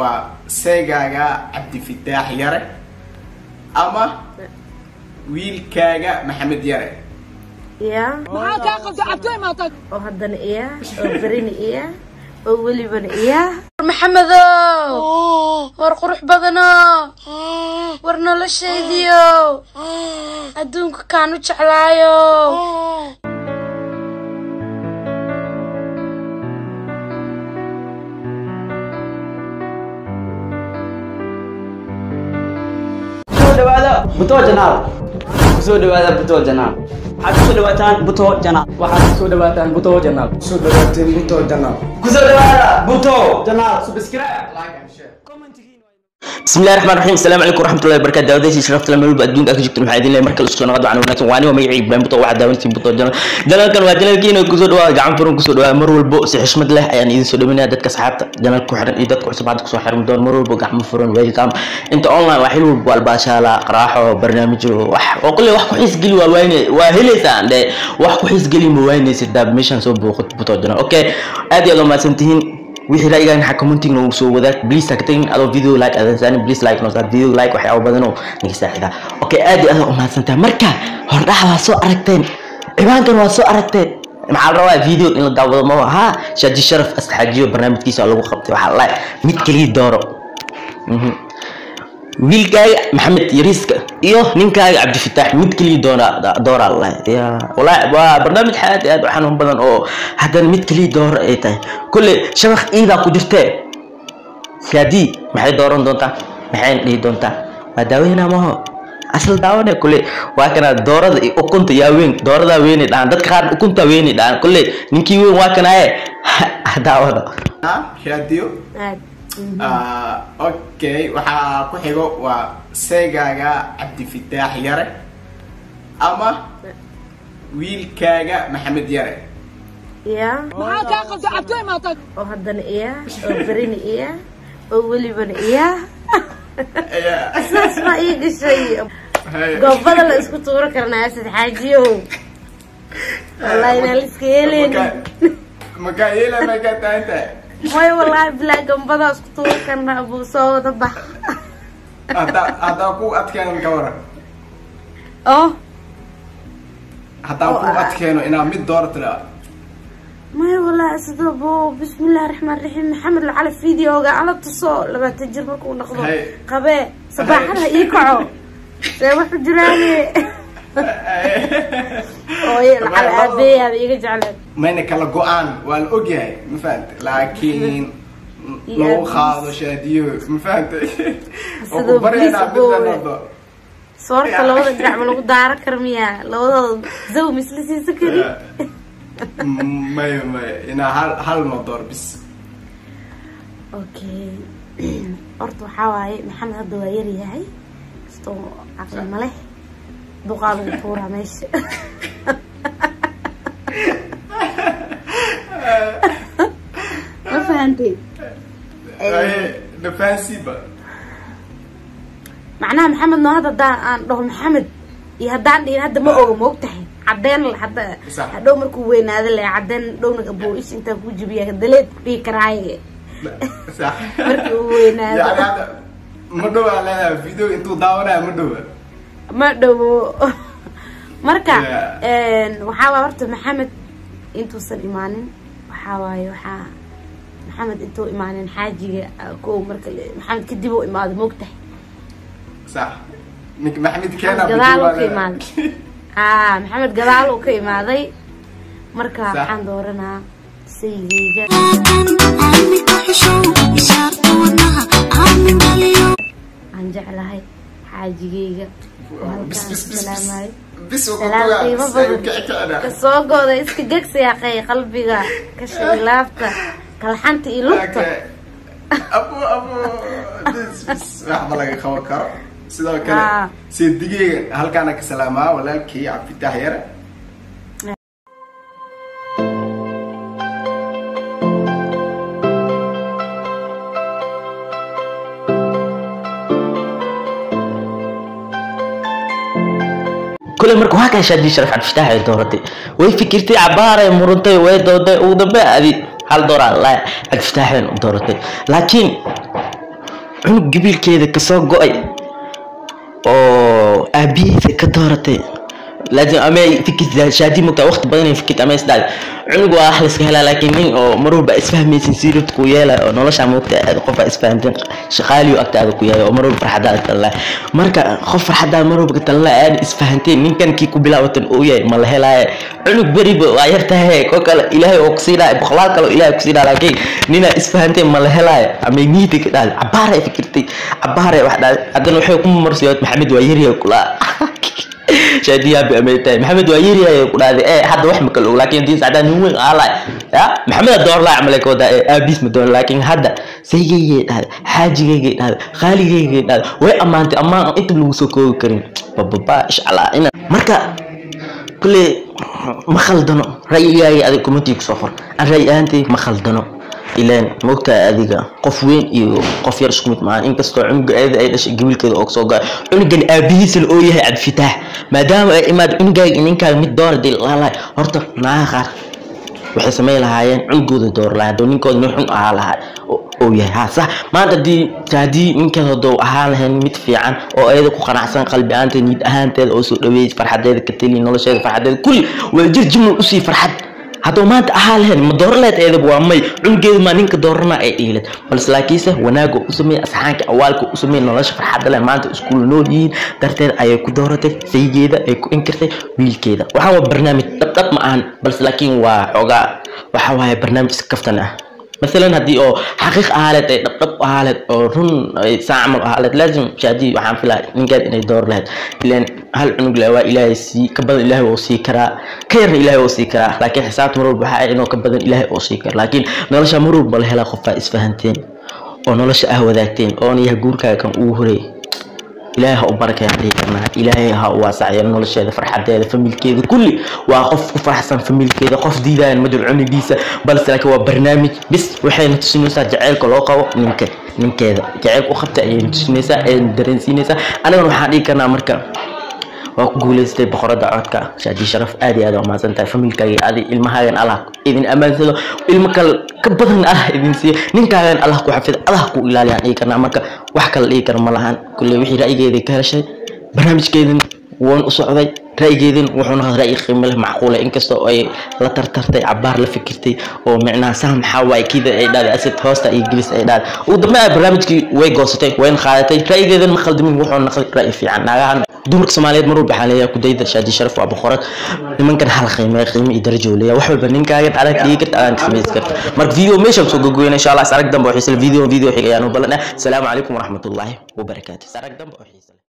waa seegaaga cabdifitaax yare ama wiilkaaga maxamed yare iya maxaa kaa qabta cabtooy maatag oo haddana iya oo berina iya oo welibana iya maxamedow war qurux badano war noloshaydiyo adduunka kaan u jeclaayo kusoo dhawaada buto janaal kusoo dhawaada buto janaal waxaad kusoo dhawaataan buto janaal waxaad kusoo dhawaataan buto janaal soo dhawaateen buto janaal kusoo dhawaada buto janaal subscribe بسم الله الرحمن الرحيم السلام عليكم ورحمه الله وبركاته داوديش شرفت لما يبقى ادونك اكجبت maxaa idin leeyahay markale soo noqdo waxaan wanaagsan waani waa magacii baan buto waxa daawantiin buto janal janalkan waa janalkiina kusoo dhawaada gacan furan kusoo dhawaada mar walbo si xushmad leh ayaan idin soo dhaweynaya dadka asxaabta janal ku xiran iyo dadka cusub hadda kusoo xiran doon mar walbo gacmo furan welcome inta online waa xil walbo albaashaala qaraaxo barnaamijyo wax oo kulli wax ku xiis geli waa wayne waa heleysaan dhe wax ku xiis geli ma waynaysid daab meeshan soo booqat buto janal okay aad iyo aad umahadsan tihiin wixii ra'yigan waxaa commenting noogu soo wadaag please ha ka tagin adoo video like adan saanin please like noo saar video like waxyaabo badan oo naga saaxida okay aad iyo aad u mahadsantahay marka hordhaca waa soo aragteen ciwaankan waa soo aragteen maxaa la rabaa video in la daawado ma ha shaaji sharaf astaxaajiyo barnaamijkiisa lagu qabtay waxaa la mid kaliya dooro Mhm. wiilkaaga maxamed yariiska iyo ninkaaga cabdifitaax mid kaliya doona dooraa lalahay ya walaahi waa barnaamij aad iyo aad u xanuun badan oo haddana mid kaliya dooro ay tahay kulle shabakh iidaa ku jirtee shaadii maxay dooran doontaa maxayna dhihi doontaa waa daaweynaa maho asal daawane kulle waa kana doorada iyo ukunta yaa weyn dooradaa weynay dhahaan dadka qaar ukunta weynay dhahaan kulle ninkii weyn waa kanaaye daawada shaadiyo aad Ah, okay waxaa ku xigo waa seegaaga cabdifitaax yare ama wiilkaaga maxamed yare iya maxaa kaa qabta cabtooy maatag oo haddana iya oo berina iya oo welibana iya saas baa ii gashay goobada la isku tuuro karnaa asad xaajiyow wallahi inaan la iska yeeleynin makaa yeela makaa tahan tahay way wallaahi bilaa gambadaa isku tuuro karnaa buu soo wada bax haddaa haddaa ku adkeeno ka waran oh haddaan ku adkeeno inaa mid dooratira maya wallaahi asado bo bismillahi raxmaan raxiim maxamed lacala videoga ala tuso labaatan jir markuu noqdo Hay. qabee sabaaxada ii kaco see wuxu jiraane ooye lacala aabeeyaaba iga jecleen mayna kala go-aan waa la ogyahay ma fahanta laakiin Iyo lagu aabis. qaado shaadiyo ma fahantay oo Sidoo ku baryaynaa bliss midna boowe. noqdo soorta labada dhinac ma lagu daaran kara miyaa labadooda zaw misla siisan kari maya maya inaa hal hal ma door bis okay horta waxaa waaye maxamed hadda waa yar yahay kastoo caqli ma leh duqaa lagu tuuraa meesha ma fahantay nafahansiiba macnaha maxamed noo hadda haddaan aan dhaho maxamed iyo haddaan dhihin hadda ma oga ma og tahay cadeen hadda Sax. hadhow markuu weynaado le cadeen dhowna aboo ish intaa ku jibiya daleed ku dhihi karaaye sax markii uu weynaado yani hadda ma dhowaa leedahay video intuu daawanaya ma dhowa ma dhowo marka Yeah. waxaa waay horta maxamed intuusan imaanin waxaa waaye waxaa maxamed intuu imaanin xaajiga ah, kow marka le- maxamed kadib uu imaado moogtahay sax nink maxamed keena gadaal uu ka imaaday aa maxamed gadaal uu ka imaaday marka Sax. waxaan dooranaa sayideyga aan jeclahay xaajigeyga oo bis halkaan bis bis bis salaamayo bis oo salaam kutugaa qiimo bis ay badan kici kicina kasoo gooda iska gegsi aqay qalbiga kashay laabta kalxanta iyo lugta Okay. abu abu bis bis waxba laga qaban karo sidoo kale Ah. seedigeyga halkaana ka salaamaa walaalkii cabdifitaax yare kule marka waa kaa shaadi sharaf cabdifitaax ay dooratay way fikirtay cabaaray murantay way dooday ugu dambe adi hal dooraa la cabdifitaaxeen u dooratay laakiin cunug gabiilkeeda kasoo go-ay oo aabihiisa ka dooratay laakiin ama fikir shaadi mugtaa waqti badan ay fikirta ama isdhaad cunug waa wax layska helaa laakiin nin oo mar walba isfahmaysin siirad ku yeela oo nolosha mugta aad qofa isfahanteen shaqaaliyo agtaada ku yahay oo mar walba farxadaada talala marka qof farxadaada mar walba talala aad isfahanteen ninkan kii ku bilaawatan uu yahay ma la helaaye cunug beriba waa yartahay ko kale ilaahay oo kusiinaya boqolaal kale oo ilaahay kusiinaya laakiin ninaa isfahanteen ma la helaaye ama niida ka dhahday cabaar ay fikirtay cabaar ay wax dhahday haddana waxay ku marsiyood maxamed waa yaryahay kulaa shaadiyabi ameytahay maxamed waa yeriyahay ku dhahday ee hadda wax makala og laakiin diis cadaan nin weyn aalay ya maxamed door laa camal ka wadaa ee aabiis ma doon laakiin hadda saygaygay dhahday xaajigaygay dhahday qaaligaygay dhahday way ammaantay ammaan inta lagu soo koobi karin bababa inshallah ina marka kulle ma khaldano ra'yigaaga adig kumantii kusoo qor aan ra'yi ahaantay ma khaldano ilaan moogtaa adiga qof weyn iyo qof yar isku mid maahan inkastoo cunuga eeda ay dhashay gabiilkeeda oo soo goa cunugan aabihiisana oo yahay cabdifitaax maadaama ay imaad cunugaaga iyo ninkaaga mid doora dee laalahay horta naaga qaar waxay samay lahaayeen cunugooda door lahaa hadoo ninkooda nin xun ahaa lahaa oo yahay ha sax maanta hadii haddii ninkeeda hadoo ahaa lahayn mid fiican oo ayada ku qanacsan qalbi ahaanteeda niyad ahaanteeda oo soo dhaweeyay farxadeeda ka teliya nolosheeda farxadeeda kulli waa jir jimul usii farxad hadduu maanta ahaa lahayn ma dooran lahayd eedab waa may cunugeedu maa ninka doorana ay dhiilad balse laakiinse wanaaga u sameeyey asxaanka awaalka u sameeyey nolosha farxadda leh maanta iskuul nool yihiin darteed ayay ku dooratay saygeeda ay ku inkirtay wiilkeeda waxaan waa barnaamij dhabdhab ma ahan balse laakiin waa xoogaa waxa waaye barnaamij iska kaftan ah مثلا هدي او حقيق آلت اي دب آلت او رن اي ساعمل آلت لازم شادي وحان فيلا نقاد اني دور لهد لان هل عنق لأوا إلهي سي كبدن إلهي وسي كرا كير إلهي وسي كرا لكن حسابت مرور بحاي انو كبدن إلهي وسي كرا لكن نولشا مرور بالهلا خفا اسفهنتين oo nolosha ah wadaagteen oon yahay guurkaaga kan ugu horeey ilaahay ha u barakayaan dhihi karnaa ilaahay ha u waasaciyo nolosheeda farxadeeda familkeeda kulli waa qof ku faraxsan familkeeda qof diidaayan madul cunigiisa balse laakiin waa barnaamij bis waxayna tusinaysaa jaceylka loo qabo ninka ninkeeda jaceylka u qabta ayayna tusinaysaa ayayna dareensiinaysaa anigana waxaan dhihi karnaa marka waa ku guuleystay boqorada codka shaadi sharaf aad iyo aad waa mahadsan tahay familkaaga adi ilmahaagan allah idin ammaansado ilmo kale ka badan allah idin siiyo ninkaagan allah ku xafido allah ku ilaaliyaan dhihi karnaa marka wax kale dhihi kara ma lahan kulle wixii ra'yigeeda ka heshay barnaamijkeedin waan u socday ra'yigeedin wuxuu noqday ra'yi qiimo leh macquula inkastoo ay la tartartay cabaar la fikirtay oo micnaha saha maxaa waaye kida ay dhahday asid hoosta iyo gelis ay dhahday ugu dambe ay barnaamijkii way goosatay wayna qaadatay ra'yigeedin ma khaldamin wuxuu noqday ra'yi fiican naagahan dumarka soomaaliyeed mar walba waxaa leeyahay kudayda shaadi sharaf waa boqorad nimankan hal qiime qiime iyo darajo leeyahay wax walba ninkaagan adag dhigi karta adan samaysi karta marka video meeshaan soo gogoyna insha allah is arag dambe oo xiisa video video xig ayaan u ballanaa asalaamu calaykum waraxmatullaahi wabarakaatu is arag dambe oo xiisa